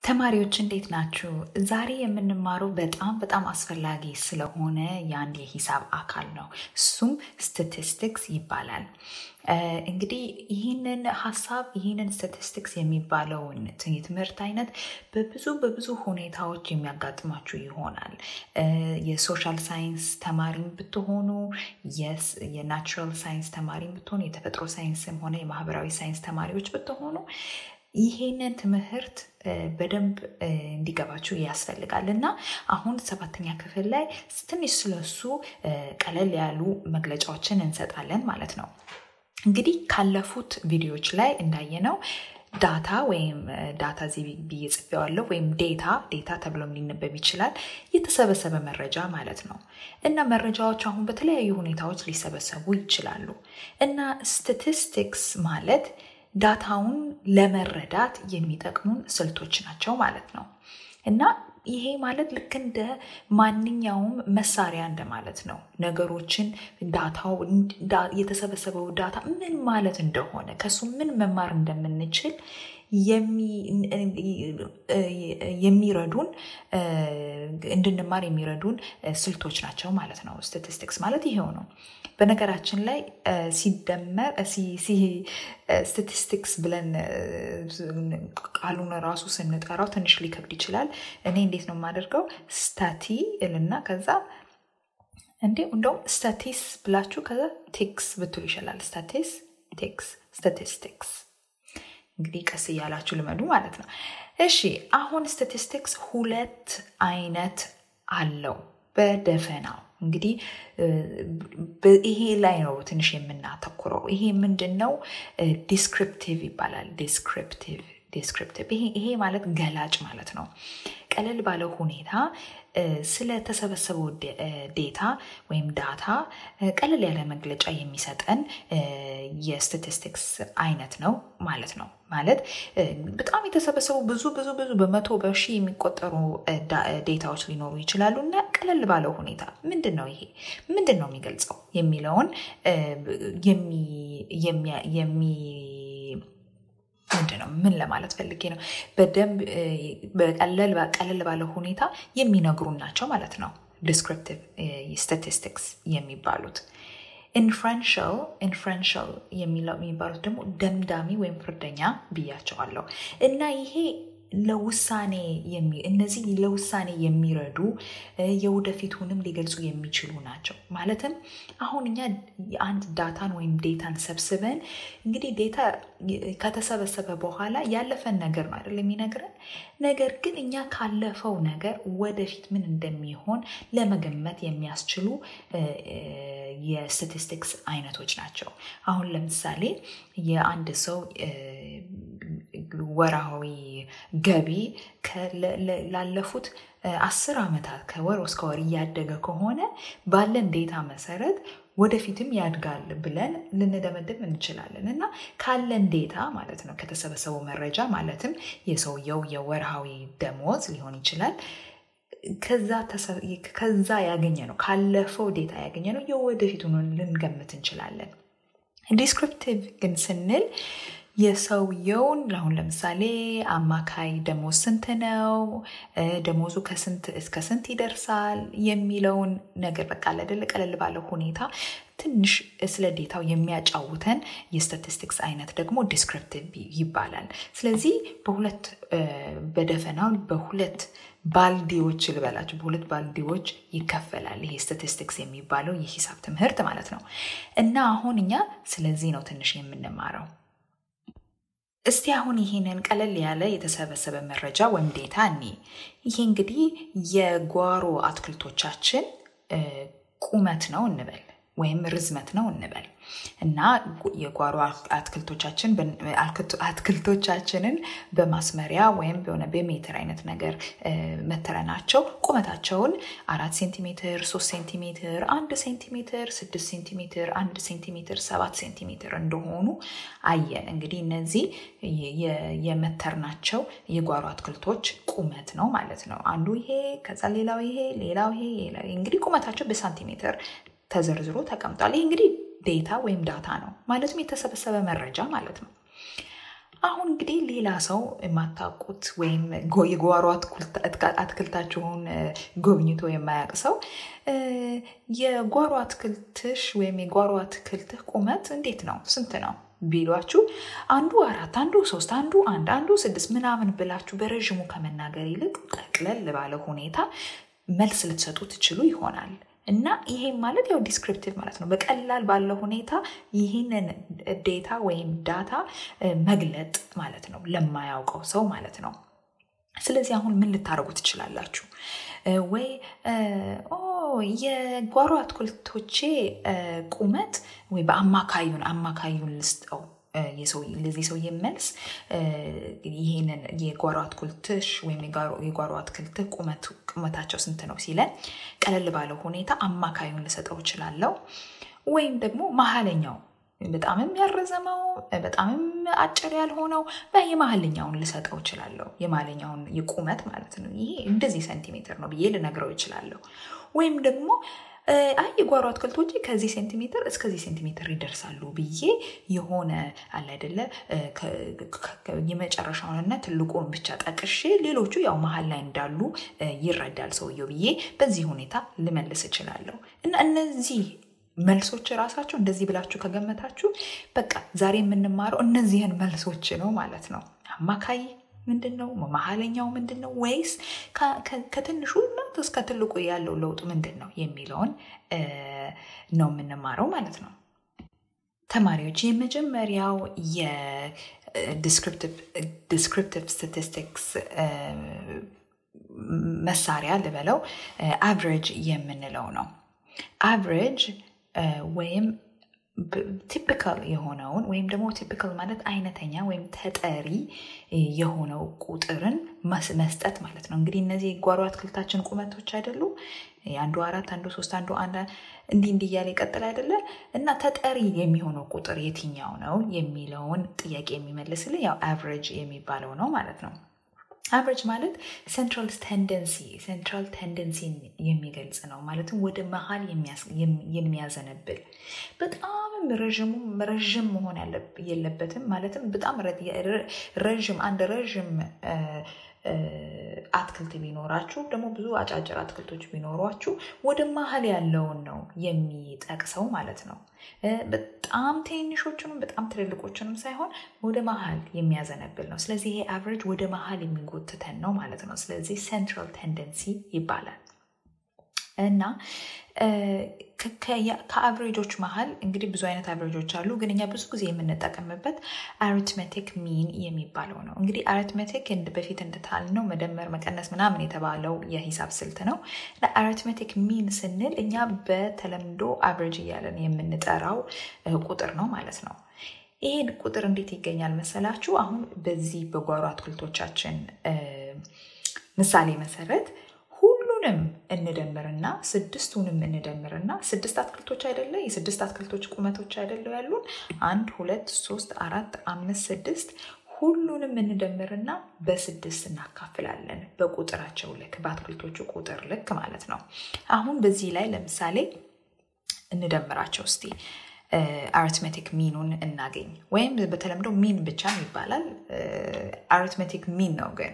ተማሪዎች እንዴት ናችሁ? ዛሬ የምንማረው በጣም በጣም አስፈላጊ ስለሆነ የአንድ የሂሳብ አካል ነው። እሱም ስታቲስቲክስ ይባላል። እንግዲህ ይህንን ሀሳብ ይህንን ስታቲስቲክስ የሚባለውን የትምህርት አይነት በብዙ በብዙ ሁኔታዎች የሚያጋጥማችሁ ይሆናል። የሶሻል ሳይንስ ተማሪም ብትሆኑ፣ የናቹራል ሳይንስ ተማሪም ብትሆኑ፣ የተፈጥሮ ሳይንስም ሆነ የማህበራዊ ሳይንስ ተማሪዎች ብትሆኑ ይሄንን ትምህርት በደንብ እንዲገባችሁ ያስፈልጋል እና አሁን ሰባተኛ ክፍል ላይ ትንሽ ስለሱ ቀለል ያሉ መግለጫዎችን እንሰጣለን ማለት ነው። እንግዲህ ካለፉት ቪዲዮዎች ላይ እንዳየነው ዳታ ወይም ዳታ እዚህ ብዬ ጽፌዋለሁ ወይም ዴታ ዴታ ተብሎም ሊነበብ ይችላል። የተሰበሰበ መረጃ ማለት ነው እና መረጃዎች አሁን በተለያዩ ሁኔታዎች ሊሰበሰቡ ይችላሉ እና ስታቲስቲክስ ማለት ዳታውን ለመረዳት የሚጠቅሙን ስልቶች ናቸው ማለት ነው እና ይሄ ማለት ልክ እንደ ማንኛውም መሳሪያ እንደማለት ነው። ነገሮችን ዳታው የተሰበሰበው ዳታ ምን ማለት እንደሆነ ከሱ ምን መማር እንደምንችል የሚረዱን እንድንማር የሚረዱን ስልቶች ናቸው ማለት ነው። ስታቲስቲክስ ማለት ይሄው ነው። በነገራችን ላይ ሲደመር ስታቲስቲክስ ብለን ቃሉን ራሱ ስንጠራው ትንሽ ሊከብድ ይችላል። እኔ እንዴት ነው የማደርገው? ስታቲ እልና ከዛ እንዴ እንደውም ስታቲስ ብላችሁ ከዛ ቴክስ ብትሉ ይሻላል። ስታቲስ ቴክስ ስታቲስቲክስ እንግዲህ ቀስ እያላችሁ ልመዱ ማለት ነው። እሺ አሁን ስታቲስቲክስ ሁለት አይነት አለው በደፈናው እንግዲህ ይሄ ላይ ነው ትንሽ የምናተኩረው። ይሄ ምንድን ነው? ዲስክሪፕቲቭ ይባላል። ዲስክሪፕቲቭ ዲስክሪፕቲቭ ይሄ ማለት ገላጭ ማለት ነው። ቀለል ባለው ሁኔታ ስለተሰበሰበው ዴታ ወይም ዳታ ቀለል ያለ መግለጫ የሚሰጠን የስታቲስቲክስ አይነት ነው ማለት ነው። ማለት በጣም የተሰበሰቡ ብዙ ብዙ ብዙ በመቶ በሺ የሚቆጠሩ ዴታዎች ሊኖሩ ይችላሉ እና ቀለል ባለው ሁኔታ ምንድን ነው ይሄ ምንድን ነው የሚገልጸው የሚለውን የሚ ምንድን ነው ምን ለማለት ፈልጌ ነው በደንብ ቀለል ባለው ሁኔታ የሚነግሩን ናቸው ማለት ነው ዲስክሪፕቲቭ ስታቲስቲክስ የሚባሉት ኢንፍረንሻል ኢንፍረንሻል የሚባሉት ደግሞ ደምዳሚ ወይም ፍርደኛ ብያቸዋለሁ እና ይሄ ለውሳኔ እነዚህ ለውሳኔ የሚረዱ የወደፊቱንም ሊገልጹ የሚችሉ ናቸው። ማለትም አሁን እኛ የአንድ ዳታን ወይም ዴታን ሰብስበን እንግዲህ ዴታ ከተሰበሰበ በኋላ ያለፈን ነገር ነው አይደል የሚነግረን። ነገር ግን እኛ ካለፈው ነገር ወደፊት ምን እንደሚሆን ለመገመት የሚያስችሉ የስታቲስቲክስ አይነቶች ናቸው። አሁን ለምሳሌ የአንድ ሰው ወርሃዊ ገቢ ላለፉት አስር ዓመታት ከወር እስከ ወር እያደገ ከሆነ ባለን ዴታ መሰረት ወደፊትም ያድጋል ብለን ልንደመድም እንችላለን እና ካለን ዴታ ማለት ነው ከተሰበሰበው መረጃ ማለትም የሰውየው የወርሃዊ ደሞዝ ሊሆን ይችላል ከዛ ያገኘ ነው ካለፈው ዴታ ያገኘ ነው የወደፊቱን ልንገምት እንችላለን። ዲስክሪፕቲቭ ግን ስንል የሰውየውን አሁን ለምሳሌ አማካይ ደሞዝ ስንት ነው፣ ደሞዙ ከስንት እስከ ስንት ይደርሳል የሚለውን ነገር በቃ አይደለ ቀለል ባለው ሁኔታ ትንሽ ስለ ዴታው የሚያጫውተን የስታቲስቲክስ አይነት ደግሞ ዲስክሪፕቲቭ ይባላል። ስለዚህ በሁለት በደፈናው በሁለት ባልዲዎች ልበላቸው በሁለት ባልዲዎች ይከፈላል። ይሄ ስታቲስቲክስ የሚባለው የሂሳብ ትምህርት ማለት ነው እና አሁን እኛ ስለዚህ ነው ትንሽ የምንማረው። እስቲ አሁን ይህንን ቀለል ያለ የተሰበሰበ መረጃ ወይም ዴታ እኒ ይሄ እንግዲህ የጓሮ አትክልቶቻችን ቁመት ነው እንበል ወይም ርዝመት ነው እንበል እና የጓሮ አትክልቶቻችንን በማስመሪያ ወይም በሆነ በሜትር አይነት ነገር መተረናቸው ቁመታቸውን አራት ሴንቲሜትር፣ ሶስት ሴንቲሜትር፣ አንድ ሴንቲሜትር፣ ስድስት ሴንቲሜትር፣ አንድ ሴንቲሜትር፣ ሰባት ሴንቲሜትር እንደሆኑ አየን። እንግዲህ እነዚህ የመተርናቸው የጓሮ አትክልቶች ቁመት ነው ማለት ነው። አንዱ ይሄ፣ ከዛ ሌላው ይሄ፣ ሌላው ይሄ እንግዲህ ቁመታቸው በሳንቲሜትር ተዘርዝሮ ተቀምጧል። ይህ እንግዲህ ዴታ ወይም ዳታ ነው ማለትም የተሰበሰበ መረጃ ማለት ነው። አሁን እንግዲህ ሌላ ሰው የማታውቁት ወይም የጓሮ አትክልታችሁን ጎብኝቶ የማያውቅ ሰው የጓሮ አትክልትሽ ወይም የጓሮ አትክልትህ ቁመት እንዴት ነው? ስንት ነው ቢሏችሁ አንዱ አራት አንዱ ሶስት አንዱ አንድ አንዱ ስድስት ምናምን ብላችሁ በረዥሙ ከመናገር ይልቅ ጠቅለል ባለ ሁኔታ መልስ ልትሰጡ ትችሉ ይሆናል። እና ይሄም ማለት ያው ዲስክሪፕቲቭ ማለት ነው። በቀላል ባለው ሁኔታ ይህንን ዴታ ወይም ዳታ መግለጥ ማለት ነው፣ ለማያውቀው ሰው ማለት ነው። ስለዚህ አሁን ምን ልታደርጉ ትችላላችሁ? ወይ የጓሮ አትክልቶቼ ቁመት ወይ በአማካዩን አማካዩን ልስጠው ለዚህ ሰውዬ መልስ ይህንን የጓሮ አትክልትሽ ወይም የጓሮ አትክልትህ ቁመታቸው ስንት ነው ሲለን ቀለል ባለው ሁኔታ አማካዩን ልሰጠው እችላለሁ። ወይም ደግሞ መሀለኛው በጣምም ያረዘመው በጣምም አጭር ያልሆነው የመሀልኛውን ልሰጠው እችላለሁ። የመሀልኛውን የቁመት ማለት ነው። ይሄ እንደዚህ ሴንቲሜትር ነው ብዬ ልነግረው እችላለሁ። ወይም ደግሞ አይ የጓሮ አትክልቶች ከዚህ ሴንቲሜትር እስከዚህ ሴንቲሜትር ይደርሳሉ ብዬ የሆነ አለ አይደለ የመጨረሻውንና ትልቁን ብቻ ጠቅሼ ሌሎቹ ያው መሀል ላይ እንዳሉ ይረዳል ሰውየው ብዬ በዚህ ሁኔታ ልመልስ እችላለሁ እና እነዚህ መልሶች ራሳቸው እንደዚህ ብላችሁ ከገመታችሁ በቃ ዛሬ የምንማረው እነዚህን መልሶች ነው ማለት ነው። አማካይ ምንድን ነው? መሀለኛው ምንድን ነው? ወይስ ከትንሹ እስከ ትልቁ ያለው ለውጥ ምንድን ነው የሚለውን ነው የምንማረው ማለት ነው። ተማሪዎች የመጀመሪያው የዲስክሪፕቲቭ ስታቲስቲክስ መሳሪያ ልበለው አቨሬጅ የምንለው ነው። አቨሬጅ ወይም ቲፒካል የሆነውን ወይም ደግሞ ቲፒካል ማለት አይነተኛ ወይም ተጠሪ የሆነው ቁጥርን መስጠት ማለት ነው። እንግዲህ እነዚህ የጓሮ አትክልታችን ቁመቶች አይደሉ? አንዱ አራት፣ አንዱ ሶስት፣ አንዱ አንድ እንዲህ እንዲህ እያለ ይቀጥል አይደለ? እና ተጠሪ የሚሆነው ቁጥር የትኛው ነው የሚለውን ጥያቄ የሚመልስልን ያው አቨሬጅ የሚባለው ነው ማለት ነው። አቨሬጅ ማለት ሴንትራል ቴንደንሲ ሴንትራል ቴንደንሲን የሚገልጽ ነው። ማለትም ወደ መሀል የሚያዘነብል በጣም ረዥም መሆን የለበትም። ማለትም በጣም ረዥም አንድ ረዥም አትክልት ቢኖራችሁ ደግሞ ብዙ አጫጭር አትክልቶች ቢኖሯችሁ ወደ መሀል ያለውን ነው የሚጠቅሰው ማለት ነው። በጣም ትንሾቹንም በጣም ትልልቆቹንም ሳይሆን ወደ መሀል የሚያዘነብል ነው። ስለዚህ ይሄ አቨሬጅ ወደ መሀል የሚጎትተን ነው ማለት ነው። ስለዚህ ሴንትራል ቴንደንሲ ይባላል እና ከአቨሬጆች መሀል እንግዲህ ብዙ አይነት አቨሬጆች አሉ፣ ግን እኛ ብዙ ጊዜ የምንጠቀምበት አሪትሜቲክ ሚን የሚባለው ነው። እንግዲህ አሪትሜቲክ በፊት እንደታልነው መደመር፣ መቀነስ ምናምን የተባለው የሂሳብ ስልት ነው። አሪትሜቲክ ሚን ስንል እኛ በተለምዶ አቨሬጅ እያለን የምንጠራው ቁጥር ነው ማለት ነው። ይህን ቁጥር እንዴት ይገኛል መሰላችሁ? አሁን በዚህ በጓሮ አትክልቶቻችን ምሳሌ መሰረት ሁሉንም እንደምርና ስድስቱንም እንደምርና ስድስት አትክልቶች አይደለ የስድስት አትክልቶች ቁመቶች አይደለ ያሉን አንድ ሁለት ሶስት አራት አምስት ስድስት ሁሉንም እንደምርና በስድስት እናካፍላለን በቁጥራቸው ልክ በአትክልቶቹ ቁጥር ልክ ማለት ነው አሁን በዚህ ላይ ለምሳሌ እንደምራቸው እስቲ አሪትሜቲክ ሚኑን እናገኝ ወይም በተለምዶ ሚን ብቻ ይባላል አሪትሜቲክ ሚን ነው ግን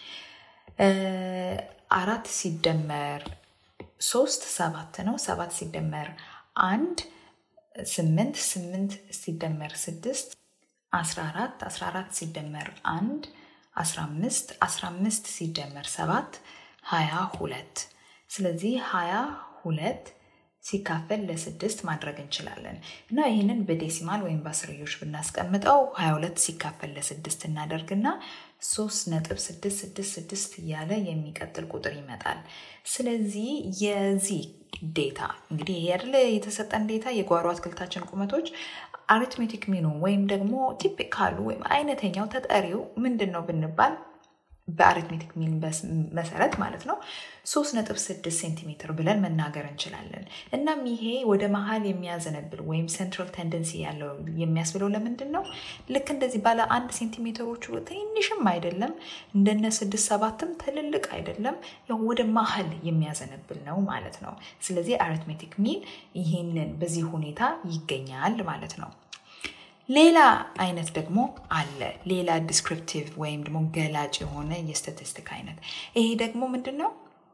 አራት ሲደመር ሶስት ሰባት ነው። ሰባት ሲደመር አንድ ስምንት፣ ስምንት ሲደመር ስድስት አስራ አራት፣ አስራ አራት ሲደመር አንድ አስራ አምስት፣ አስራ አምስት ሲደመር ሰባት ሀያ ሁለት። ስለዚህ ሀያ ሁለት ሲካፈል ለስድስት ማድረግ እንችላለን እና ይህንን በዴሲማል ወይም በአስርዮሽ ብናስቀምጠው 22 ሲካፈል ለስድስት እናደርግና ሶስት ነጥብ ስድስት ስድስት ስድስት እያለ የሚቀጥል ቁጥር ይመጣል። ስለዚህ የዚህ ዴታ እንግዲህ ይሄ አይደለ የተሰጠን ዴታ የጓሮ አትክልታችን ቁመቶች አሪትሜቲክ ሚኑ ወይም ደግሞ ቲፒካሉ ወይም አይነተኛው ተጠሪው ምንድን ነው ብንባል በአሪትሜቲክ ሚን መሰረት ማለት ነው ሶስት ነጥብ ስድስት ሴንቲሜትር ብለን መናገር እንችላለን። እናም ይሄ ወደ መሀል የሚያዘነብል ወይም ሴንትራል ቴንደንሲ ያለው የሚያስብለው ለምንድን ነው? ልክ እንደዚህ ባለ አንድ ሴንቲሜትሮቹ ትንሽም አይደለም፣ እንደነ ስድስት ሰባትም ትልልቅ አይደለም፣ ያው ወደ መሀል የሚያዘነብል ነው ማለት ነው። ስለዚህ አሪትሜቲክ ሚን ይህንን በዚህ ሁኔታ ይገኛል ማለት ነው። ሌላ አይነት ደግሞ አለ። ሌላ ዲስክሪፕቲቭ ወይም ደግሞ ገላጭ የሆነ የስታቲስቲክ አይነት ይሄ ደግሞ ምንድን ነው?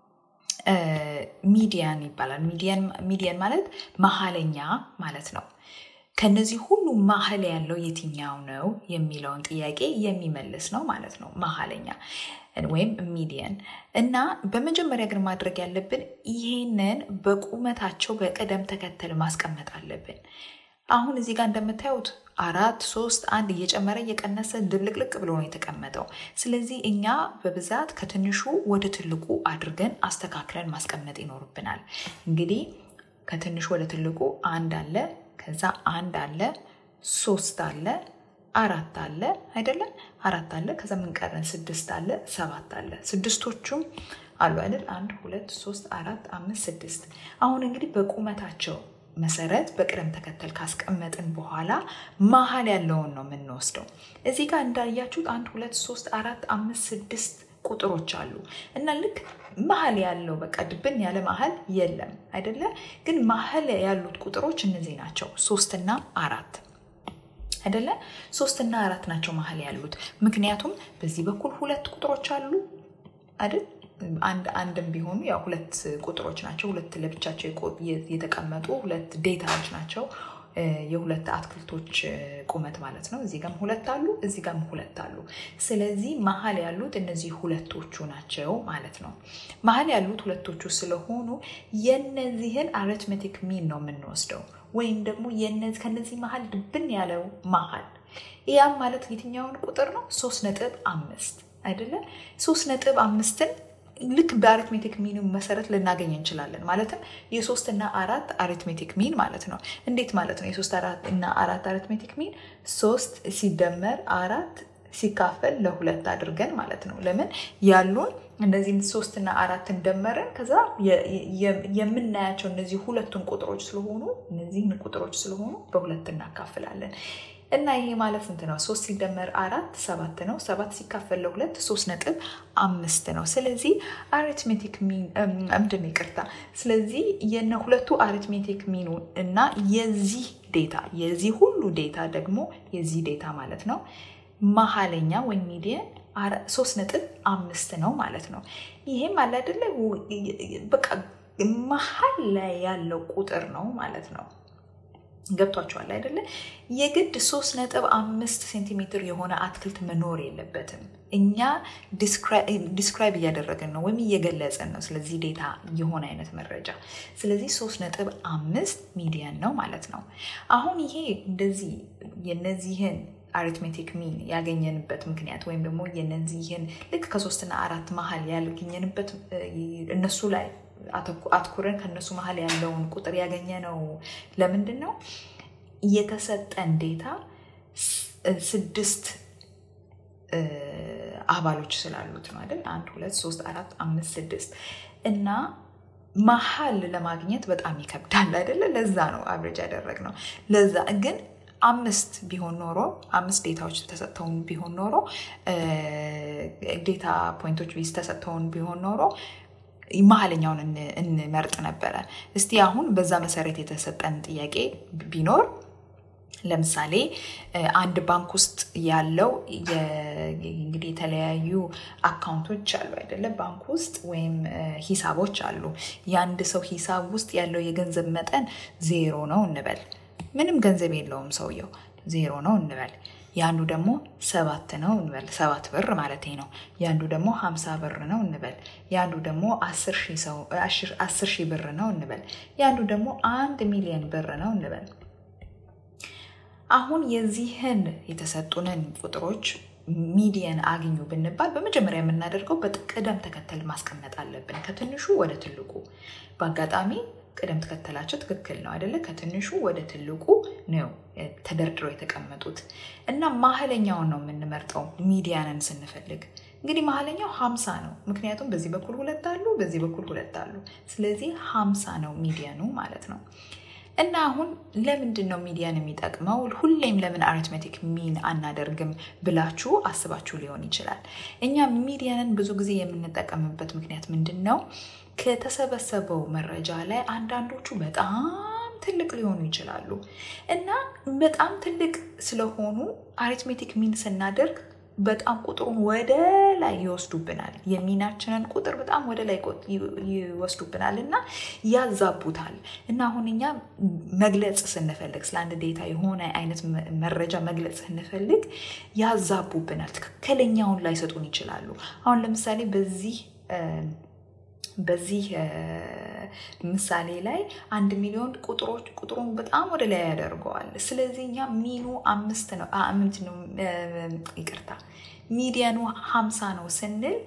ሚዲያን ይባላል። ሚዲያን ማለት መሀለኛ ማለት ነው። ከነዚህ ሁሉ መሀል ያለው የትኛው ነው የሚለውን ጥያቄ የሚመልስ ነው ማለት ነው። መሀለኛ ወይም ሚዲየን እና በመጀመሪያ ግን ማድረግ ያለብን ይህንን በቁመታቸው በቅደም ተከተል ማስቀመጥ አለብን። አሁን እዚህ ጋር እንደምታዩት አራት ሶስት አንድ እየጨመረ እየቀነሰ ድብልቅልቅ ብሎ ነው የተቀመጠው። ስለዚህ እኛ በብዛት ከትንሹ ወደ ትልቁ አድርገን አስተካክለን ማስቀመጥ ይኖርብናል። እንግዲህ ከትንሹ ወደ ትልቁ አንድ አለ፣ ከዛ አንድ አለ፣ ሶስት አለ፣ አራት አለ አይደለም? አራት አለ፣ ከዛ ምን ቀረን? ስድስት አለ፣ ሰባት አለ። ስድስቶቹም አሉ አይደል? አንድ ሁለት ሶስት አራት አምስት ስድስት። አሁን እንግዲህ በቁመታቸው መሰረት በቅደም ተከተል ካስቀመጥን በኋላ መሀል ያለውን ነው የምንወስደው። እዚህ ጋር እንዳያችሁት አንድ ሁለት ሶስት አራት አምስት ስድስት ቁጥሮች አሉ እና ልክ መሀል ያለው በቃ ድብን ያለ መሀል የለም አይደለ? ግን መሀል ያሉት ቁጥሮች እነዚህ ናቸው፣ ሶስትና አራት አይደለ? ሶስትና አራት ናቸው መሀል ያሉት። ምክንያቱም በዚህ በኩል ሁለት ቁጥሮች አሉ አይደል? አንድ አንድም ቢሆኑ ያው ሁለት ቁጥሮች ናቸው። ሁለት ለብቻቸው የተቀመጡ ሁለት ዴታዎች ናቸው። የሁለት አትክልቶች ቁመት ማለት ነው። እዚህ ጋም ሁለት አሉ፣ እዚህ ጋም ሁለት አሉ። ስለዚህ መሀል ያሉት እነዚህ ሁለቶቹ ናቸው ማለት ነው። መሀል ያሉት ሁለቶቹ ስለሆኑ የነዚህን አሪትሜቲክ ሚን ነው የምንወስደው ወይም ደግሞ ከነዚህ መሀል ድብን ያለው መሀል ያም ማለት የትኛውን ቁጥር ነው? ሶስት ነጥብ አምስት አይደለ? ሶስት ነጥብ አምስትን ልክ በአሪትሜቲክ ሚኑ መሰረት ልናገኝ እንችላለን። ማለትም የሶስት እና አራት አሪትሜቲክ ሚን ማለት ነው። እንዴት ማለት ነው? የሶስት እና አራት አሪትሜቲክ ሚን ሶስት ሲደመር አራት ሲካፈል ለሁለት አድርገን ማለት ነው። ለምን ያሉን እነዚህን ሶስት እና አራትን ደመረን ከዛ የምናያቸው እነዚህ ሁለቱን ቁጥሮች ስለሆኑ እነዚህን ቁጥሮች ስለሆኑ በሁለት እናካፍላለን። እና ይሄ ማለት ስንት ነው? ሶስት ሲደመር አራት ሰባት ነው። ሰባት ሲካፈል ለሁለት ሶስት ነጥብ አምስት ነው። ስለዚህ አሪትሜቲክ ሚን ምንድን ነው? ይቅርታ። ስለዚህ የነ ሁለቱ አሪትሜቲክ ሚኑ እና የዚህ ዴታ የዚህ ሁሉ ዴታ ደግሞ የዚህ ዴታ ማለት ነው መሀለኛ ወይም ሚዲየን ሶስት ነጥብ አምስት ነው ማለት ነው። ይሄም አለ አይደለ? በቃ መሀል ላይ ያለው ቁጥር ነው ማለት ነው። ገብቷቸዋል አይደለ? የግድ ሶስት ነጥብ አምስት ሴንቲሜትር የሆነ አትክልት መኖር የለበትም። እኛ ዲስክራይብ እያደረግን ነው ወይም እየገለጽን ነው። ስለዚህ ዴታ የሆነ አይነት መረጃ። ስለዚህ ሶስት ነጥብ አምስት ሚዲያን ነው ማለት ነው። አሁን ይሄ እንደዚህ የነዚህን አሪትሜቲክ ሚን ያገኘንበት ምክንያት ወይም ደግሞ የነዚህን ልክ ከሶስትና አራት መሀል ያገኘንበት እነሱ ላይ አትኩረን ከነሱ መሀል ያለውን ቁጥር ያገኘ ነው። ለምንድን ነው የተሰጠን ዴታ ስድስት አባሎች ስላሉት ነው አይደል? አንድ ሁለት ሶስት አራት አምስት ስድስት እና መሀል ለማግኘት በጣም ይከብዳል አይደለ? ለዛ ነው አብሬጅ ያደረግነው። ለዛ ግን አምስት ቢሆን ኖሮ አምስት ዴታዎች ተሰጥተውን ቢሆን ኖሮ ዴታ ፖይንቶች ቢስ ተሰጥተውን ቢሆን ኖሮ መሀለኛውን እንመርጥ ነበረ። እስቲ አሁን በዛ መሰረት የተሰጠን ጥያቄ ቢኖር ለምሳሌ አንድ ባንክ ውስጥ ያለው እንግዲህ የተለያዩ አካውንቶች አሉ አይደለ? ባንክ ውስጥ ወይም ሂሳቦች አሉ። የአንድ ሰው ሂሳብ ውስጥ ያለው የገንዘብ መጠን ዜሮ ነው እንበል። ምንም ገንዘብ የለውም ሰውየው፣ ዜሮ ነው እንበል። የአንዱ ደግሞ ሰባት ነው እንበል፣ ሰባት ብር ማለት ነው። የአንዱ ደግሞ ሀምሳ ብር ነው እንበል። የአንዱ ደግሞ አስር ሺህ ብር ነው እንበል። የአንዱ ደግሞ አንድ ሚሊዮን ብር ነው እንበል። አሁን የዚህን የተሰጡንን ቁጥሮች ሚዲየን አግኙ ብንባል በመጀመሪያ የምናደርገው በቅደም ተከተል ማስቀመጥ አለብን፣ ከትንሹ ወደ ትልቁ። በአጋጣሚ ቅደም ተከተላቸው ትክክል ነው አይደለ? ከትንሹ ወደ ትልቁ ነው ተደርድረው የተቀመጡት እና መሀለኛውን ነው የምንመርጠው ሚዲያንን ስንፈልግ። እንግዲህ መሀለኛው ሀምሳ ነው፣ ምክንያቱም በዚህ በኩል ሁለት አሉ፣ በዚህ በኩል ሁለት አሉ። ስለዚህ ሀምሳ ነው ሚዲያኑ ማለት ነው። እና አሁን ለምንድን ነው ሚዲያን የሚጠቅመው? ሁሌም ለምን አሪትሜቲክ ሚን አናደርግም ብላችሁ አስባችሁ ሊሆን ይችላል። እኛ ሚዲያንን ብዙ ጊዜ የምንጠቀምበት ምክንያት ምንድን ነው? ከተሰበሰበው መረጃ ላይ አንዳንዶቹ በጣም ትልቅ ሊሆኑ ይችላሉ እና በጣም ትልቅ ስለሆኑ አሪትሜቲክ ሚን ስናደርግ በጣም ቁጥሩን ወደ ላይ ይወስዱብናል። የሚናችንን ቁጥር በጣም ወደ ላይ ይወስዱብናል እና ያዛቡታል። እና አሁን እኛ መግለጽ ስንፈልግ ስለ አንድ ዴታ የሆነ አይነት መረጃ መግለጽ ስንፈልግ ያዛቡብናል። ትክክለኛውን ላይሰጡን ይችላሉ። አሁን ለምሳሌ በዚህ በዚህ ምሳሌ ላይ አንድ ሚሊዮን ቁጥሮች ቁጥሩን በጣም ወደ ላይ ያደርገዋል። ስለዚህ እኛ ሚኑ አምስት ነው ምንድን ነው ይቅርታ ሚዲያኑ ሀምሳ ነው ስንል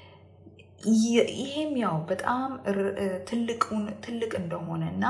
ይሄም ያው በጣም ትልቁን ትልቅ እንደሆነ እና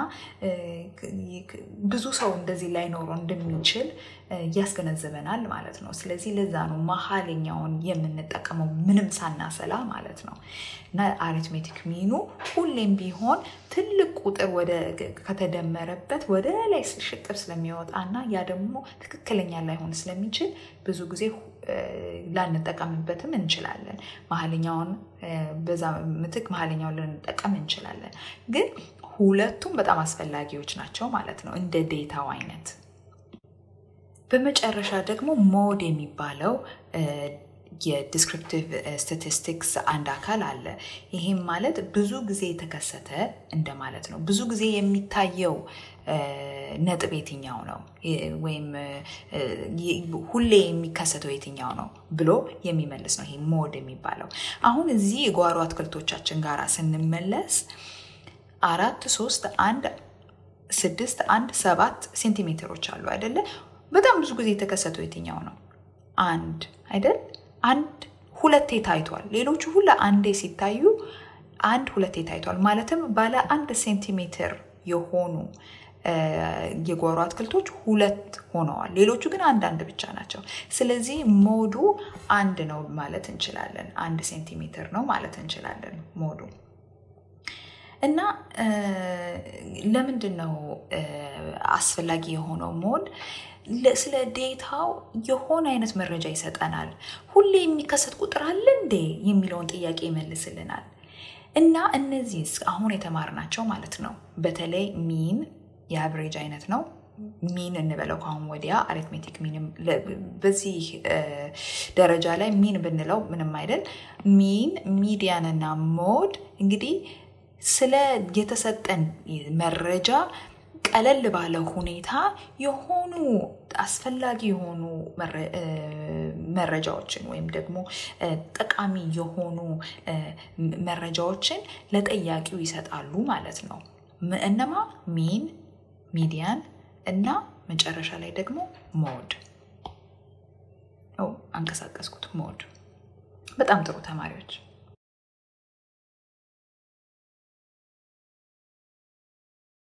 ብዙ ሰው እንደዚህ ላይኖረው እንደሚችል ያስገነዝበናል ማለት ነው። ስለዚህ ለዛ ነው መሀለኛውን የምንጠቀመው ምንም ሳናሰላ ማለት ነው። እና አሪትሜቲክ ሚኑ ሁሌም ቢሆን ትልቅ ቁጥር ወደ ከተደመረበት ወደ ላይ ሽቅብ ስለሚወጣ እና ያ ደግሞ ትክክለኛ ላይሆን ስለሚችል ብዙ ጊዜ ላንጠቀምበትም እንችላለን። መሀለኛውን በዛ ምትክ መሀለኛውን ልንጠቀም እንችላለን። ግን ሁለቱም በጣም አስፈላጊዎች ናቸው ማለት ነው እንደ ዴታው አይነት። በመጨረሻ ደግሞ ሞድ የሚባለው የዲስክሪፕቲቭ ስታቲስቲክስ አንድ አካል አለ። ይሄም ማለት ብዙ ጊዜ የተከሰተ እንደማለት ነው። ብዙ ጊዜ የሚታየው ነጥብ የትኛው ነው ወይም ሁሌ የሚከሰተው የትኛው ነው ብሎ የሚመልስ ነው ይሄ ሞድ የሚባለው። አሁን እዚህ የጓሮ አትክልቶቻችን ጋር ስንመለስ አራት ሶስት አንድ ስድስት አንድ ሰባት ሴንቲሜትሮች አሉ አይደለ? በጣም ብዙ ጊዜ የተከሰተው የትኛው ነው? አንድ አይደል? አንድ ሁለቴ ታይቷል። ሌሎቹ ሁላ አንዴ ሲታዩ አንድ ሁለቴ ታይቷል። ማለትም ባለ አንድ ሴንቲሜትር የሆኑ የጓሮ አትክልቶች ሁለት ሆነዋል። ሌሎቹ ግን አንዳንድ ብቻ ናቸው። ስለዚህ ሞዱ አንድ ነው ማለት እንችላለን። አንድ ሴንቲሜትር ነው ማለት እንችላለን ሞዱ እና ለምንድን ነው አስፈላጊ የሆነው ሞድ? ስለ ዴታው የሆነ አይነት መረጃ ይሰጠናል። ሁሌ የሚከሰት ቁጥር አለ እንዴ የሚለውን ጥያቄ ይመልስልናል። እና እነዚህ አሁን የተማርናቸው ማለት ነው በተለይ ሚን የአቨሬጅ አይነት ነው። ሚን እንበለው ከአሁን ወዲያ አሪትሜቲክ ሚን በዚህ ደረጃ ላይ ሚን ብንለው ምንም አይደል። ሚን፣ ሚዲያን እና ሞድ እንግዲህ ስለ የተሰጠን መረጃ ቀለል ባለ ሁኔታ የሆኑ አስፈላጊ የሆኑ መረጃዎችን ወይም ደግሞ ጠቃሚ የሆኑ መረጃዎችን ለጠያቂው ይሰጣሉ ማለት ነው። እነማ ሚን፣ ሚዲያን እና መጨረሻ ላይ ደግሞ ሞድ። አንቀሳቀስኩት ሞድ። በጣም ጥሩ ተማሪዎች